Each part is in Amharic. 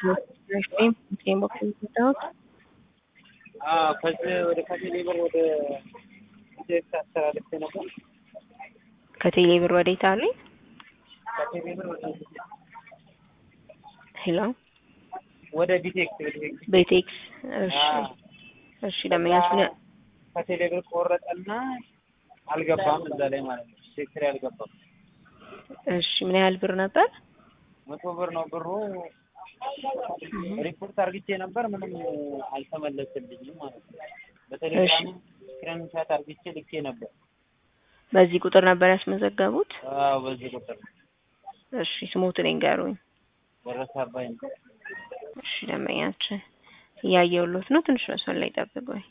ከዚህ ወደ ከቴሌ ብር ወደ ኢትዮጵያ አስተላልፌ ነበር። ከቴሌ ብር ወዴት አሉኝ? ከቴሌ ብር ወደ ሄሎ ወደ ቢቴክስ ቢቴክስ ቤቴክስ። እሺ አዎ። እሺ ደንበኛችን ከቴሌ ብር ቆረጠና አልገባም እዛ ላይ ማለት ነው። ሴክተር አልገባም። እሺ ምን ያህል ብር ነበር? መቶ ብር ነው ብሩ። ሪፖርት አርግቼ ነበር ምንም አልተመለስልኝም ማለት ነው። በቴሌግራም ስክሪንሻት አርግቼ ልኬ ነበር። በዚህ ቁጥር ነበር ያስመዘገቡት? አዎ በዚህ ቁጥር ነው። እሺ ስሞትን ይንገሩኝ። ደረሰ አባይ ነው። እሺ ደንበኛችን እያየሁሎት ነው። ትንሽ መስመር ላይ ጠብቁኝ።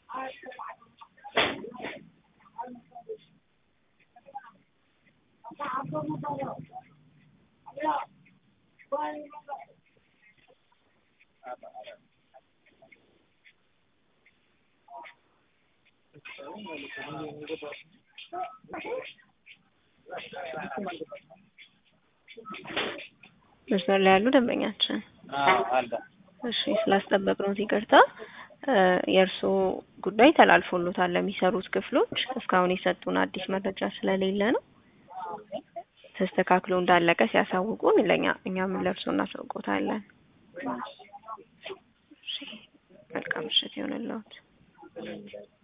መስመር ላይ ያሉ ደንበኛችን አዎ አለ። እሺ ስላስጠበቅነው ይቅርታ። የእርስዎ ጉዳይ ተላልፎሎታል ለሚሰሩት ክፍሎች። እስካሁን የሰጡን አዲስ መረጃ ስለሌለ ነው። ተስተካክሎ እንዳለቀ ሲያሳውቁን ለኛ እኛም ለእርስዎ እናሳውቆታለን። እሺ መልካም ምሽት ይሆንልዎት።